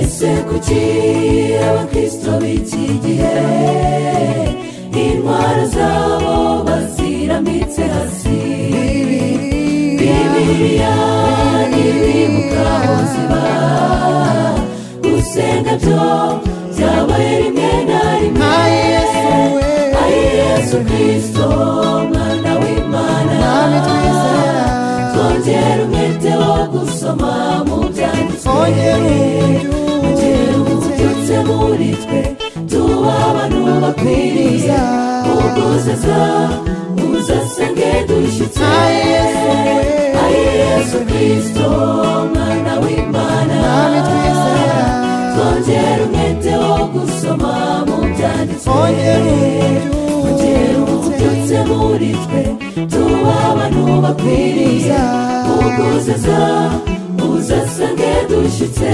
Ese kuki abakristo b'iki gihe intwaro zabo baziramitse hasi bibiliya ntibibuka aho ziba gusenga byo byabaye rimwe na rimwe Ay, Yesu we. ari yesu kirisito umwana w'imana Mwami twizera. twongera umwete wo gusoma mu byanditswe Twongera uburyo. ongera ububyutse muri twe tuba abantu bakwiriye uguzaza uzasenge dushyitse Ay, Yesu we. ari yesu kirisito umwana w'imana Mwami twizera. twongera umwete wo gusoma mu Twongera byanditswe uburyo. ongera ububyutse muri twe tuba abantu bakwiriye uguzaza uzasange dushyitse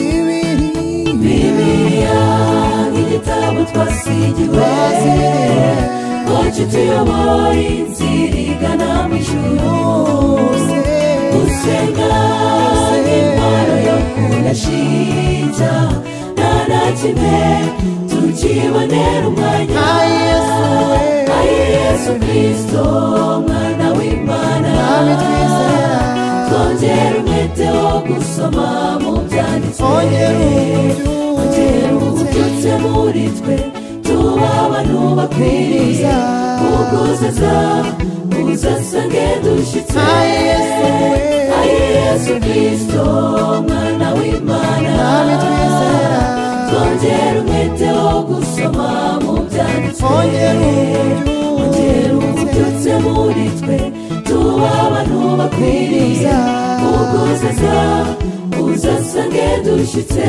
Bibiri. bibiliya nk'igitabo twasigiwe ngo kituyobore inzira igana mu ijuru gusenga n'intwaro yo kudashinja nta na kimwe tukibonera umwanya Ay, Yesu we. ari yesu kirisito umwana w'imana Mwami twizera. twongera umwete wo gusoma mu byanditswe Twongera uburyo. ongera ububyutse muri twe tuba abantu bakwiriye uguzaza uzasange dushyitse Ay, Yesu we. ari yesu kirisito umwana w'imana Mwami twizera. twongera umwete wo gusoma mu byanditswe Twongera uburyo. ongera ububyutse muri twe tuba abantu bakwiriye uguzaza uzasange dushyitse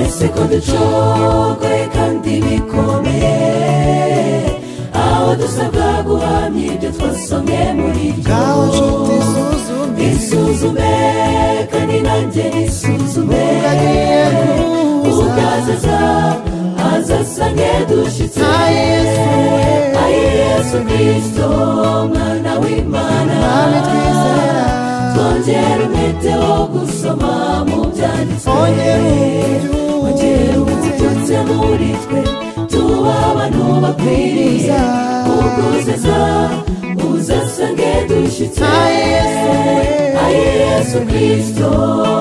ese ko ducogoye kandi bikomeye aho dusabwa guhamya ibyo twasomye muri Ngaho ryo nshuti suzume. isuzume kandi nanjye nisuzume Ugagiye kuza. ugazaza azasange dushyitse Ay, Yesu we. ari yesu kirisito umwana w'imana Mwami twizera. twongera umwete wo gusoma mu byanditswe Twongera uburyo. ongera ububyutse muri twe tuba abantu bakwiriye uguzaza uzasange dushyitse Ay, Yesu we. ari yesu kirisito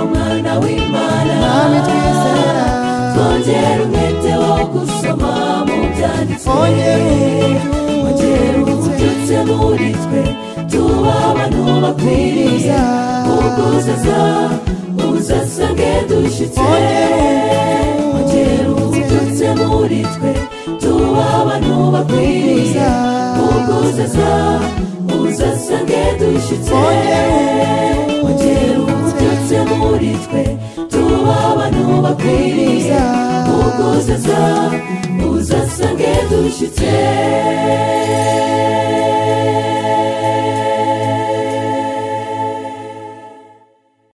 umwana w'imana Mwami twizera. twongera umwete wo gusoma mu byanditswe Twongera uburyo. ongera ububyutse muri twe tuba abantu bakwiriye uguzaza uzasange dushyitse ongera ububyutse muri twe tuba abantu bakwiriye uguzaza uzasange dushyitse ongera ububyutse muri twe tuba abantu bakwiriye uguzaza uzasange dushyitse